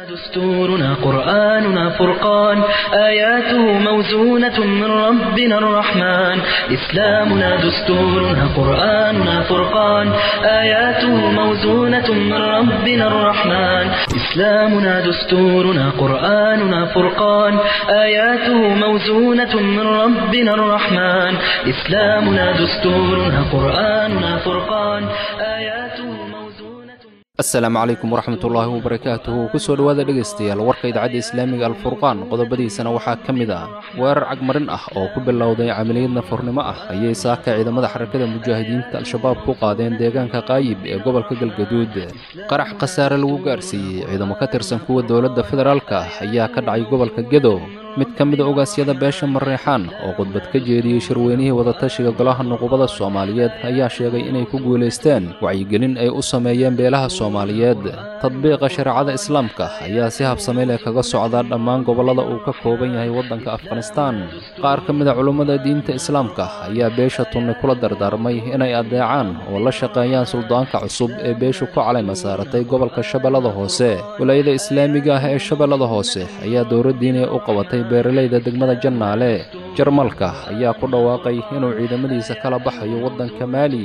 دستورنا قرآننا فرقان آياته موزونة من ربنا الرحمن إسلامنا دستورنا قرآننا فرقان آياته موزونة من ربنا الرحمن إسلامنا دستورنا قرآننا فرقان آياته موزونة من ربنا الرحمن إسلامنا دستورنا قرآننا فرقان آياته موزونة asalaamu calaykum waraxmatullaahi wabarakaatuhu kusoo dhowaada dhegaystayaal warka idaacadda islaamiga alfurqaan qodobadiisana waxaa ka mid ah weerar cagmarin ah oo ku bilowday camaliyad nafurnimo ah ayay saaka ciidamada xarakada mujaahidiinta al-shabaab ku qaadeen deegaanka qaayib ee gobolka galgaduud qarax khasaare lagu gaarsiiyey ciidamo ka tirsan kuwa dowladda federaalka ah ayaa ka dhacay gobolka gedo mid ka mida ogaasyada beesha mareexaan oo khudbad ka jeediyey shirweynihii wadatashiga golaha nuqubada soomaaliyeed ayaa sheegay inay ku guulaysteen wacyigelin ay u sameeyeen beelaha soomaaliyeed tadbiiqa shareecada islaamka ayaa si habsame leh kaga socdaa dhammaan gobollada uu ka kooban yahay waddanka afghanistaan qaar ka mida culummada diinta islaamka ayaa beesha tunni kula dardaarmay inay addeecaan oo la shaqeeyaan suldaanka cusub ee beeshu ku calayma saaratay gobolka shabeellada hoose walaayada islaamiga ah ee shabeellada hoose ayaa dowladdiinay u qabatay beeralayda degmada jannaale jarmalka ayaa ku dhawaaqay inuu ciidamadiisa kala baxayo waddanka maali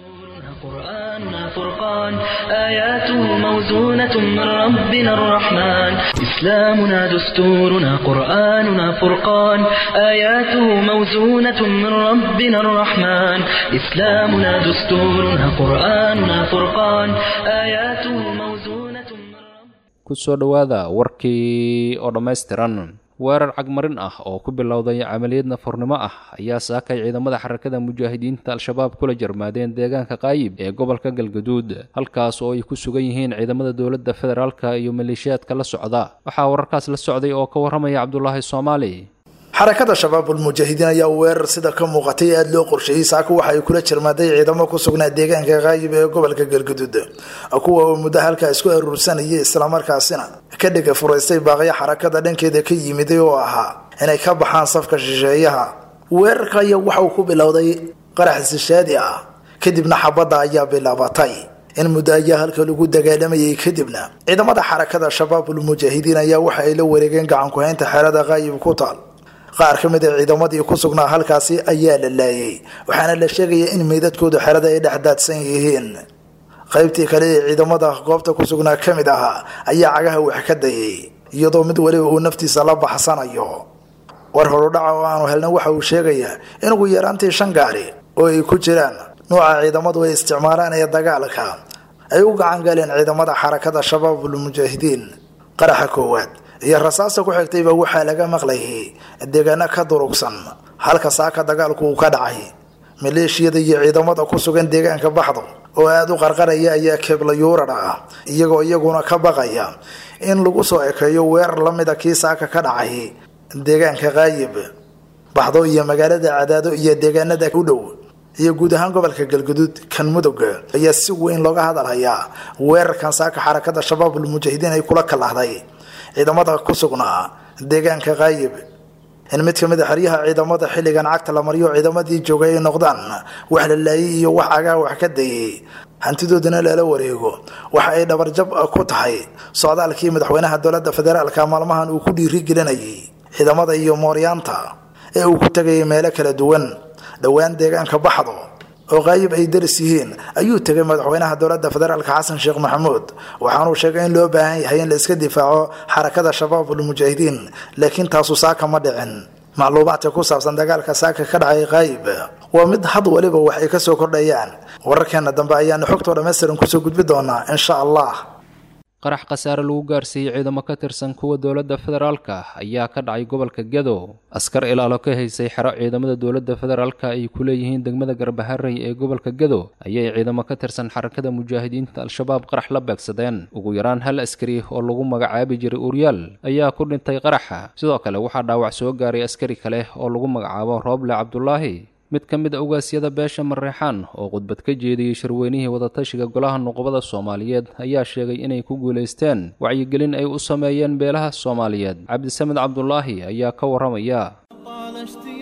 قرآننا فرقان آياته موزونة من ربنا الرحمن إسلامنا دستورنا قرآننا فرقان آياته موزونة من ربنا الرحمن إسلامنا دستورنا قرآننا فرقان آياته موزونة من ربنا kusoo dhowaada warkii oo dhammaystiran weerar cagmarin ah oo ku bilowday camaliyad nafurnimo ah ayaa saakay ciidamada xarakada mujaahidiinta al-shabaab kula jarmaadeen deegaanka qaayib ee gobolka galgaduud halkaas oo ay ku sugan yihiin ciidamada dowladda federaalka iyo maleeshiyaadka la socda waxaa wararkaas la socday oo ka warramaya cabdulaahi soomaali xarakada shabaabul mujaahidiin ayaa weerar sida ka muuqatay aada loo qorsheeyey saaka waxa ay kula jirmaaday ciidamo ku sugnaa deegaanka qaayib ee gobolka galgaduud kuwa oo muddo halkaa isku aruursanayay islamarkaasina ka dhega furaystay baaqyo xarakada dhankeeda ka yimiday oo ahaa inay ka baxaan safka shisheeyaha weerarka ayaa waxa uu ku bilowday qarax sishaadi ah kadibna xabadda ayaa bilaabatay in muddo ayaa halka lagu dagaalamayay kadibna ciidamada xarakada shabaabul mujaahidiin ayaa waxa ay la wareegeen gacankuhaynta xeerada qaayib ku taal qaar ka mid a ciidamadii ku sugnaa halkaasi ayaa la laayay waxaana la sheegaya in meydadkoodu xerada ay dhex daadsan yihiin qaybtii kale ee ciidamada goobta ku sugnaa ka mid ahaa ayaa cagaha wax ka dayay iyadoo mid waliba uu naftiisa la baxsanayo war horudhaca oo aanu helna waxa uu sheegayaa in ugu yaraantii shan gaari oo ay ku jiraan nuuca ciidamadu ay isticmaalaan ee dagaalka ay u gacan galeen ciidamada xarakada shabaabul mujaahidiin qaraxa koowaad iyo rasaasta ku xigtayba waxaa laga maqlayay deegaano ka durugsan halka saaka dagaalku uu ka dhacay maleeshiyada iyo ciidamada ku sugan deegaanka baxdo oo aada u qarqaraya ayaa keeblayuurad ah iyagoo iyaguna ka baqaya in lagu soo ekeeyo weerar lamida kii saaka ka dhacay deegaanka qaayib baxdo iyo magaalada cadaado iyo deegaanada u dhow iyo guud ahaan gobolka galgaduud kan mudug ayaa si weyn looga hadalhayaa weerarkan saaka xarakada shabaabul mujaahidiin ay kula kalahday ciidamada ku sugnaa deegaanka qaayib in mid ka mid a xeryaha ciidamada xilligan cagta la mariyo ciidamadii joogay ay noqdaan wax la laayay iyo wax agaa wax ka dayay hantidoodana lala wareego waxa ay dhabarjab ku tahay socdaalkii madaxweynaha dowladda federaalka maalmahan uu ku dhiirigelinayay ciidamada iyo mooryaanta ee uu ku tegayay meelo kala duwan dhowaan deegaanka baxdo oo qaayib ay daris yihiin ayuu tegay madaxweynaha dowladda federaalka xasan sheekh maxamuud waxaanuu sheegay in loo baahan yahay in la iska difaaco xarakada shabaabul mujaahidiin laakiin taasu saaka ma dhicin macluumaadka ku saabsan dagaalka saaka ka dhacay qaayib waa mid had waliba wax ay kasoo kordhayaan wararkeena dambe ayaanu xogtoo dhammaystiran kusoo gudbi doonaa insha allah qarax khasaare lagu gaarsiiyey ciidamo ka tirsan kuwa dowladda federaalka ayaa ka dhacay gobolka gedo askar ilaalo ka haysay xero ciidamada dowladda federaalka ay ku leeyihiin degmada garbaharey ee gobolka gedo ayay ciidamo ka tirsan xarakada mujaahidiinta al-shabaab qarax la beegsadeen ugu yaraan hal askari oo lagu magacaabi jiray uryaal ayaa ku dhintay qaraxa sidoo kale waxaa dhaawac soo gaaray askari kale oo lagu magacaabo rooble cabdulaahi mid ka mid a ogaasyada beesha mareexaan oo khudbad ka jeediyey shirweynihii wadatashiga golaha nuqubada soomaaliyeed ayaa sheegay inay ku guulaysteen wacyigelin ay u sameeyeen beelaha soomaaliyeed cabdisamed cabdulaahi ayaa ka warramaya طال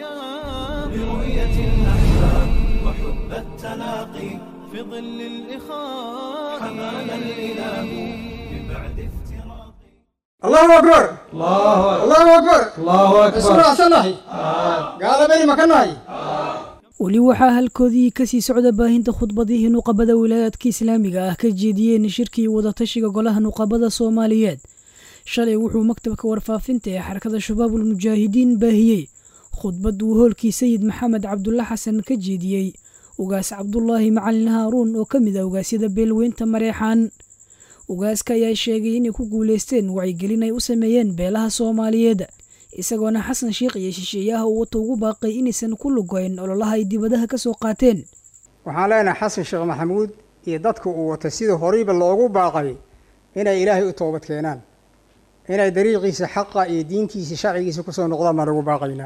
اشتياق برؤية الأحباب وحب التلاقي في ظل الإخاء حمانا الإله من بعد افتراق allahu akbar allahu akbar isuraacsannahay gaalabeni ma ka nahay weli waxaa halkoodii kasii socda baahinta khudbadihii nuqabada wilaayaadka islaamiga ah ka jeediyeen shirkii wadatashiga golaha nuqabada soomaaliyeed shalay wuxuu maktabka warfaafinta ee xarakada shabaabul mujaahidiin baahiyey khudbad uu hoolkii sayid maxamed cabdulla xasan ka jeediyey ugaas cabdulaahi macalin haaruun oo ka mid ah ugaasyada beelweynta mareexaan ugaaska ayaa sheegay inay ku guulaysteen wacyigelin ay u sameeyeen beelaha soomaaliyeed isagoona xasan sheikh iyo shisheeyaha uu wata ugu baaqay inaysan ku lugoyn ololaha ay dibadaha ka soo qaateen waxaan leenahay xasan sheekh maxamuud iyo dadka uu wata sidii horeyba loogu baaqay inay ilaahay u toobad keenaan inay dariiqiisa xaqa iyo diintiisa sharcigiisa kusoo noqdaan baan ugu baaqaynaa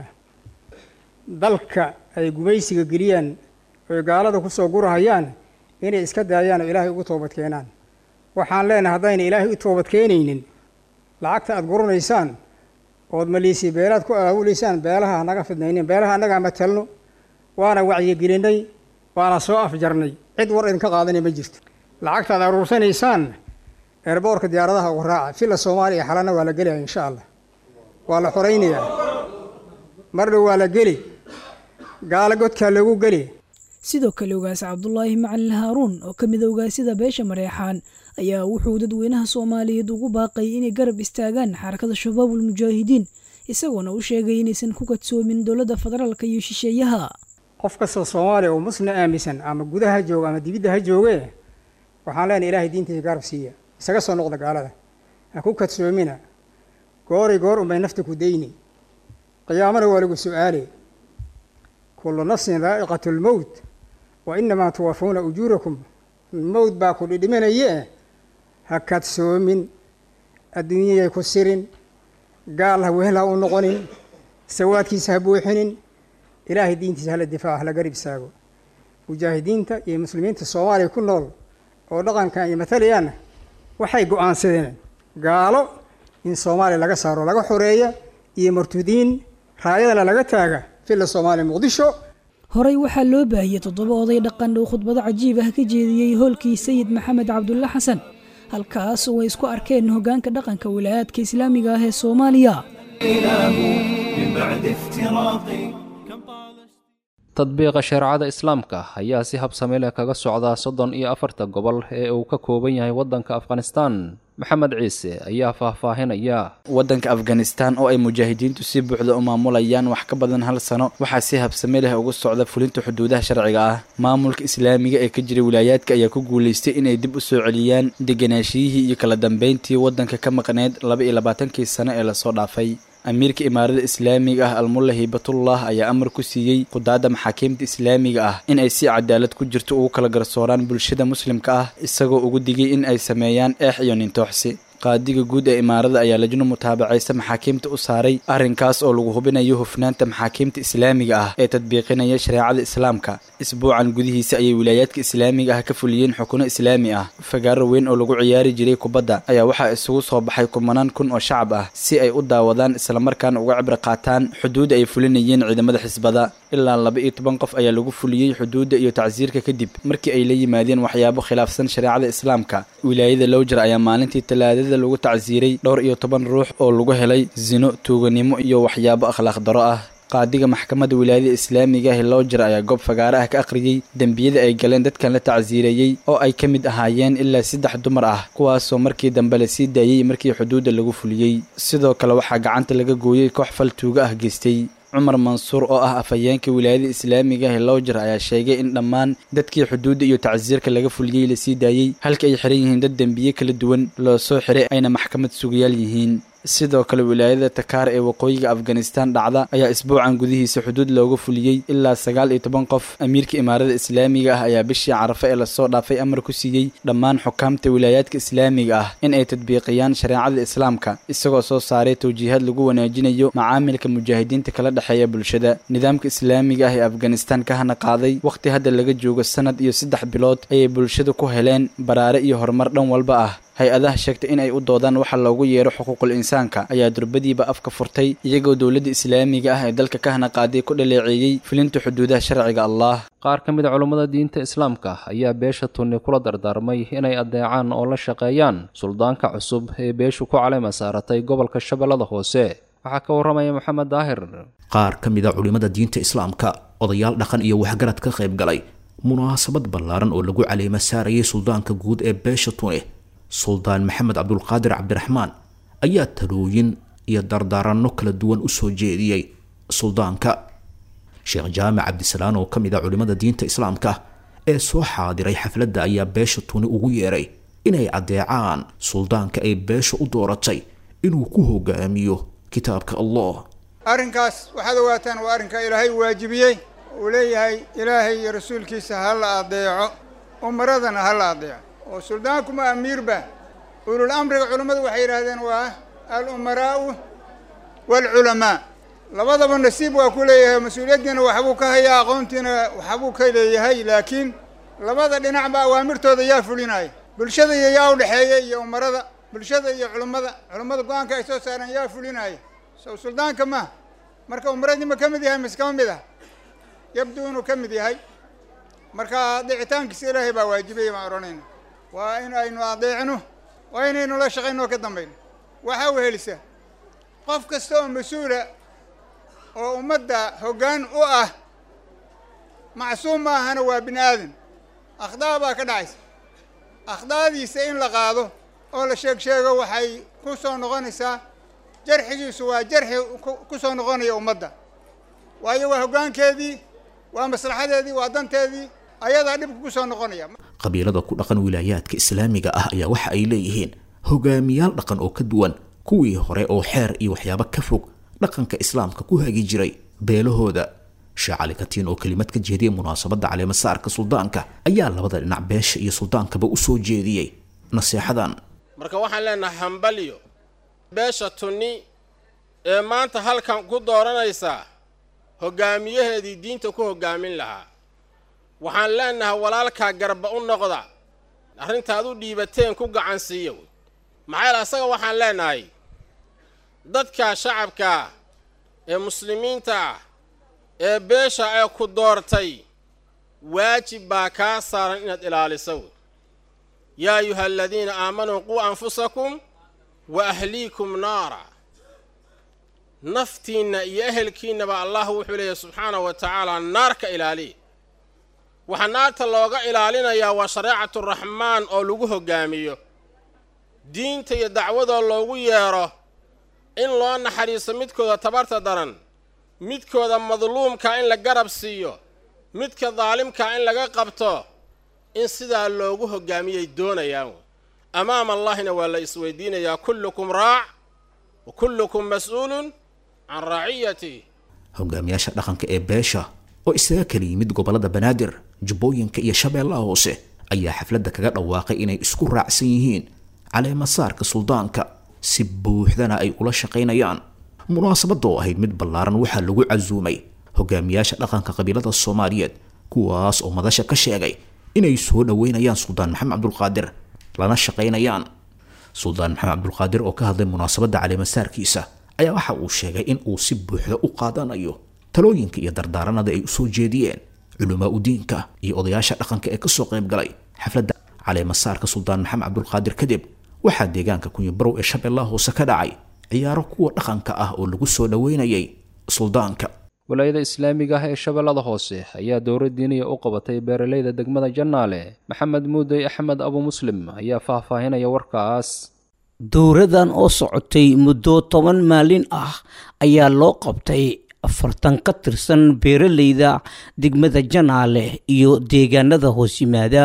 dalka ay gumaysiga geliyaan oy gaalada kusoo gurahayaan inay iska daayaan oo ilaahay ugu toobad keenaan waxaan leenahay haddayna ilaahay u toobad keenaynin lacagta aada guranaysaan ood maliisii beelaad ku aawulaysaan beelaha hanaga fidnaynin beelaha annagaa matalno waana wacyigelinay waana soo afjarnay cid war idinka qaadanay ma jirto lacagta ad aruursanaysaan eerboorka diyaaradaha uga raaca filla soomaaliya xalana waa la gelaya insha allah waa la xoraynayaa marna waa la geli gaalo godkaa lagu geli sidoo kale ugaas cabdulaahi macalin haaruun oo ka mid a ugaasyada beesha mareexaan ayaa wuxuu dadweynaha soomaaliyeed ugu baaqay inay garab istaagaan xarakada shabaabul mujaahidiin isagoona u sheegay inaysan ku kadsoomin dowladda federaalka iyo shisheeyaha qof kastoo soomaaliya oo muslim aaminsan ama gudaha ha jooga ama dibidda ha jooge waxaan leenahay ilaahay diintiisa garab siiya isaga soo noqda gaalada ha ku kadsoomina gooray goor unbay nafta ku dayni qiyaamana waa lagu su-aali kullu nafsin daa'iqatu lmowt wa inamaa tuwafuuna ujuurakum mowd baa ku dhidhiminaye ha kadsoomin adduunyayay ku sirin gaal ha wehel ha u noqonin sawaadkiisa ha buuxinin ilaahay diintiisa hala difaaco hala garib istaago mujaahidiinta iyo muslimiinta soomaaliya ku nool oo dhaqankan ay matalayaan waxay go-aansadeen gaalo in soomaaliya laga saaro laga xoreeya iyo martudiin raayadana laga taaga filla soomaaliya muqdisho horey waxaa loo baahiyey toddoba oday dhaqan uu khudbado cajiib ah ka jeediyey hoolkii sayid maxamed cabdulla xasan halkaas oo ay isku arkeen hoggaanka dhaqanka wilaayaadka islaamiga ah ee soomaaliya من بعد افتراقي كم طال tadbiiqa shareecada islaamka ayaa si habsami leh kaga socdaa soddon iyo afarta gobol ee uu ka kooban yahay waddanka afghanistan maxamed ciise ayaa faahfaahinaya waddanka afghanistan oo ay mujaahidiintu si buuxda u maamulayaan wax ka badan hal sano waxaa si habsami leh ugu socda fulinta xuduudaha sharciga ah maamulka islaamiga ee ka jira wilaayaadka ayaa ku guulaystay inay dib u soo celiyaan deganaashiyihii iyo kala dambeyntii waddanka ka maqneyd laba iyo labaatankii sano ee lasoo dhaafay amiirka imaarada islaamiga ah almulla hibatullah ayaa amar ku siiyey qudaadda maxaakiimta islaamiga ah in ay si cadaalad ku jirto ugu kala garsooraan bulshada muslimka ah isagoo ugu digay in ay sameeyaan eex iyo nintooxsi qaadiga guud ee imaarada ayaa lajno mutaabacaysa maxaakiimta u saaray arrinkaas oo lagu hubinayo hufnaanta maxaakiimta islaamiga ah ee tadbiiqinaya shareecada islaamka isbuucan gudihiisa ayay wilaayaadka islaamiga ah ka fuliyeen xukuno islaami ah fagaaro weyn oo lagu ciyaari jiray kubadda ayaa waxaa isugu soo baxay kumanaan kun oo shacab ah si ay u daawadaan islamarkaana uga cibri qaataan xuduudda ay fulinayeen ciidamada xisbada ilaa laba iyo toban qof ayaa lagu fuliyey xuduudda iyo tacsiirka kadib markii ay la yimaadeen waxyaabo khilaafsan shareecada islaamka wilaayada lowjer ayaa maalintii talaadada lagu tacsiiray dhowr iyo toban ruux oo lagu helay sino tuuganimo iyo waxyaabo akhlaaq daro ah qaadiga maxkamadda wilaayada islaamiga ah lowjer ayaa goob fagaare ah ka akhriyey dembiyada ay galeen dadkan la tacsiireeyey oo ay ka mid ahaayeen ilaa saddex dumar ah kuwaasoo markii dambe la sii daayey markii xuduudda lagu fuliyey sidoo kale waxaa gacanta laga gooyey koox fal tuuga ah geystay cumar mansuur oo ah afhayeenka wilaayada islaamiga ah lowjer ayaa sheegay in dhammaan dadkii xuduudda iyo tacsiirka laga fuliyey lasii daayey halka ay xiran yihiin dad dembiye kala duwan loo soo xiray ayna maxkamad sugayaal yihiin sidoo kale wilaayada takaar ee waqooyiga afghanistan dhacda ayaa isbuucan gudihiisa xuduud looga fuliyey ilaa sagaal iyo toban qof amiirka imaarada islaamiga ah ayaa bishii carafe ee lasoo dhaafay amar ku siiyey dhammaan xukaamta wilaayaadka islaamiga ah in ay tadbiiqiyaan shareecada islaamka isagoo soo saaray tawjiihaad lagu wanaajinayo macaamilka mujaahidiinta kala dhexeeya bulshada nidaamka islaamiga ah ee afghanistan ka hana qaaday wakhti hadda laga joogo sanad iyo saddex bilood ayay bulshada ku heleen baraare iyo horumar dhan walba ah hay-adaha sheegtay in ay u doodaan waxa loogu yeero xuquuqul insaanka ayaa durbadiiba afka furtay iyagoo dowladda islaamiga ah ee dalka ka hana qaaday ku dhaleeceeyey fulinta xuduudaha sharciga allah qaar ka mid a culummada diinta islaamka ayaa beesha tunni kula dardaarmay inay addeecaan oo la shaqeeyaan suldaanka cusub ee beeshu ku caleyma saaratay gobolka shabeellada hoose waxaa ka warramaya maxamed daahir qaar ka mid a culimmada diinta islaamka odayaal dhaqan iyo waxgarad ka qayb galay munaasabad ballaaran oo lagu caleema saarayay suldaanka guud ee beesha tuni suldaan maxamed cabdulqaadir cabdiraxmaan ayaa talooyin iyo dardaaranno kala duwan u soo jeediyey suldaanka sheekh jaamac cabdisalaan oo ka mid a culimmada diinta islaamka ee soo xaadiray xafladda ayaa beesha tuni ugu yeeray inay addeecaan suldaanka ay beesha u dooratay inuu ku hogaamiyo kitaabka allah arrinkaas waxaad ogaataan waa arrinka ilaahay waajibiyey uu leeyahay ilaahay iyo rasuulkiisa ha la adeeco umaradana ha la adeeco oo suldaankuma amiirba ulul amriga culammadu waxay yidhaahdeen waa al umaraa'u waalculamaa labadaba nasiib waa ku leeyahay mas-uuliyaddiina waxbuu ka hayaa aqoontiina waxbuu ka leeyahay laakiin labada dhinacba awaamirtooda yaa fulinaya bulshada iyo yaa udhexeeya iyo umarada bulshada iyo culummada culummada go-aanka ay soo saareen yaa fulinaya sow suldaanka maaha marka umaradii ma ka mid yahay mise kama mid ah yabdu inuu ka mid yahay marka adeecitaankiisa ilaahay baa waajibaya baan odhanayna waa in aynu adeecno waa inaynu la shaqayno oo ka dambayno waxaa wehelisaa qof kasta oo mas-uula oo ummadda hoggaan u ah macsuum ma ahana waa bini aadan akhdaa baa ka dhacaysa akhdaadiisa in la qaado oo la sheeg sheego waxay ku soo noqonaysaa jarxigiisu waa jarxi ku soo noqonaya ummadda waayo waa hoggaankeedii waa maslaxadeedii waa danteedii ayadaa dhibka ku soo noqonaya qabiilada ku dhaqan wilaayaadka islaamiga ah ayaa waxa ay leeyihiin hogaamiyaal dhaqan oo ka duwan kuwii hore oo xeer iyo waxyaabo ka fog dhaqanka islaamka ku hagi jiray beelahooda sheekh cali katiin oo kelimad ka jeediyay munaasabadda caleemasaarka suldaanka ayaa labada dhinac beesha iyo suldaankaba u soo jeediyey naseexadan marka waxaan leenahay hambalyo beesha tunni ee maanta halkan ku dooranaysaa hoggaamiyaheedii diinta ku hoggaamin lahaa waxaan leenahay walaalkaa garba u noqda arrintaad u dhiibateen ku gacan siiya wey maxaa yaele asaga waxaan leenahay dadka shacabkaa ee muslimiinta ah ee beesha ee ku doortay waajib baa kaa saaran inaad ilaaliso wey yaa ayuha aladiina aamanuu quu anfusakum wa ahliikum naara naftiinna iyo ehelkiinnaba allah wuxuu leeyahy subxaanahu wa tacaala naar ka ilaaliya waxaa naarta looga ilaalinayaa waa shareecatu raxmaan oo lagu hoggaamiyo diinta iyo dacwadoo loogu yeedho in loo naxariiso midkooda tabarta daran midkooda madluumka in la garab siiyo midka daalimka in laga qabto in sidaa loogu hoggaamiyay doonayaan amaama allahina waa la isweydiinayaa kullukum raac wa kullukum mas-uulun can raaciyatih hogaamiyaasha dhaqanka ee beesha oo isaga kala yimid gobollada banaadir jubbooyinka iyo shabeellaha hoose ayaa xafladda kaga dhawaaqay inay isku raacsan yihiin caleemasaarka suldaanka si buuxdana ay ula shaqaynayaan munaasabadda oo ahayd mid ballaaran waxaa lagu casuumay hogaamiyaasha dhaqanka qabiilada soomaaliyeed kuwaas oo madasha ka sheegay inay soo dhoweynayaan suldaan maxamed cabdulqaadir lana shaqaynayaan suldaan maxamed cabdulqaadir oo ka hadlay munaasabadda caleemasaarkiisa ayaa waxa uu sheegay in uu si buuxda u qaadanayo talooyinka iyo dardaaranada ay usoo jeediyeen culamaa u diinka iyo odayaasha dhaqanka ee kasoo qayb galay xafladda caleemasaarka suldaan maxamed cabdulqaadir kadib waxaa deegaanka kunyabarow ee shabeellaha hoose ka dhacay ciyaaro kuwa dhaqanka ah oo lagu soo dhoweynayay suldaanka walaayada islaamiga ah ee shabeellada hoose ayaa dowra diiniya u qabatay beeraleyda degmada jannaale maxamed muudey axmed abu muslim ayaa faahfaahinaya warkaas dowradan oo socotay muddo toban maalin ah ayaa loo qabtay afartan ka tirsan beeraleyda degmada janaale iyo deegaanada hoos yimaada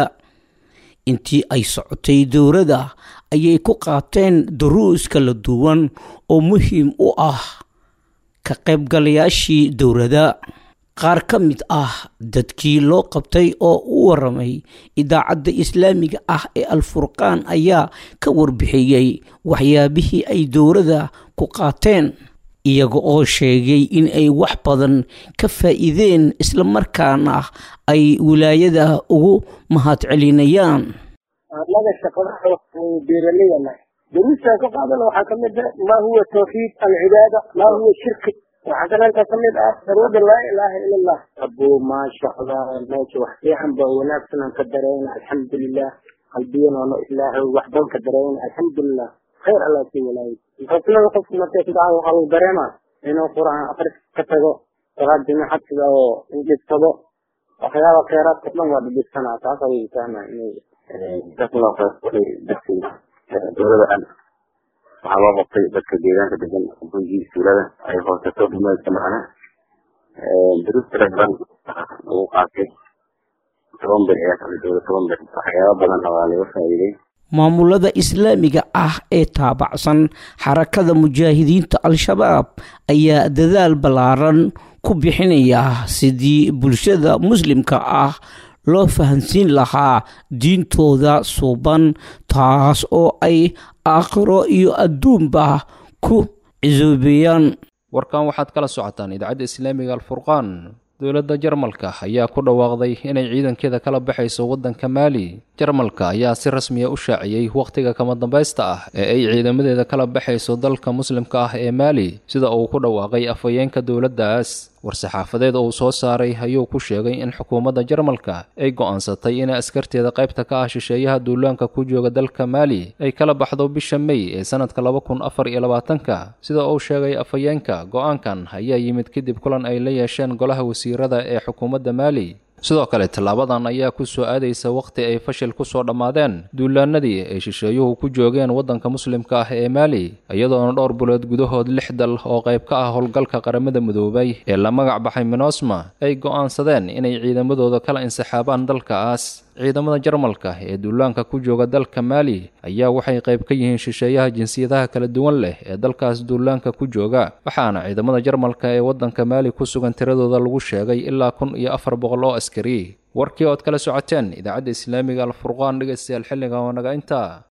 intii ay socotay dowrada ayay ku qaateen duruus kala duwan oo muhiim u ah ka qaybgalayaashii dowrada qaar ka mid ah dadkii loo qabtay oo u waramay idaacadda islaamiga ah ee alfurqaan ayaa ka warbixiyey waxyaabihii ay dowrada ku qaateen iyaga oo sheegay in ay wax badan ka faa'iideen islamarkaana ay wilaayada ugu mahadcelinayaan annaga shaqada beeraleyda nahay duruustaan ka qaadana waxaa kamid ah maa huwa tawxiid alcibaada maa huwa shirki waxaa kalenta kamid ah darwada laa ilaaha ila allah abo maasha allah meesha wax fiican ba wanaagsan aan ka dareyna alxamdulilah qalbiyanoona ilaahay wax ban ka dareyna alxamdulilah khayr allah sii walaayo faslada qofku markay ku dhacdo waxaa lagu dareema inuu qur-aan akris ka tago salaad jimacad sida oo dhibsado waxyaaba kheyraadka dhan waa dhibsanaa taas ayuu fahmaa inuu dowlada an waxaa loo qabtay dadka deegaanka degan gurigii iskuulada ay hoosato dumeedka macna duruus tira badan lagu qaatay toban bir ayaa kala dowla toban bir waxyaaba badanna waa laga faa'iiday maamulada islaamiga ah ee taabacsan xarakada mujaahidiinta al-shabaab ayaa dadaal ballaaran ku bixinaya sidii bulshada muslimka ah loo fahansiin lahaa diintooda suuban taas oo ay aakhiro iyo adduunba ku cisoobeeyaan warkan waxaad kala socotaan idaacadda islaamiga alfurqaan dowladda jarmalka ayaa ku dhawaaqday inay ciidankeeda kala baxayso waddanka maali jarmalka ayaa si rasmiya u shaaciyey wakhtiga kama dambaysta ah ee ay ciidamadeeda kala baxayso dalka muslimka ah ee maali sida uu ku dhawaaqay afhayeenka dowladdaas war-saxaafadeed uu soo saaray ayuu ku sheegay in xukuumadda jarmalka ay go'aansatay inay askarteeda qaybta ka ah shisheeyaha duulaanka ku jooga dalka maali ay kala baxdo bisha mey ee sanadka laba kun afar iyo labaatanka sida uu sheegay afhayeenka go'aankan ayaa yimid kadib kulan ay la yeesheen golaha wasiirada ee xukuumadda maali sidoo kale tallaabadan ayaa ku soo aadaysa wakhti ay fashil ku soo dhammaadeen duulaanadii ay shisheeyuhu ku joogeen waddanka muslimka ah ee maali iyadoona dhowr bulood gudahood lix dal oo qayb ka ah howlgalka qaramada midoobay ee la magac baxay minosma ay go'aansadeen inay ciidamadooda kala insixaabaan dalkaas ciidamada jarmalka ee duulaanka ku jooga dalka maali ayaa waxay qayb ka yihiin shisheeyaha jinsiyadaha kala duwan leh ee dalkaas duulaanka ku jooga waxaana ciidamada jarmalka ee waddanka maali ku sugan tiradooda lagu sheegay ilaa kun iyo afar boqol oo askari warkii ood kala socoteen idaacadda islaamiga alfurqaan dhegaystayaal xilliga oo naga intaa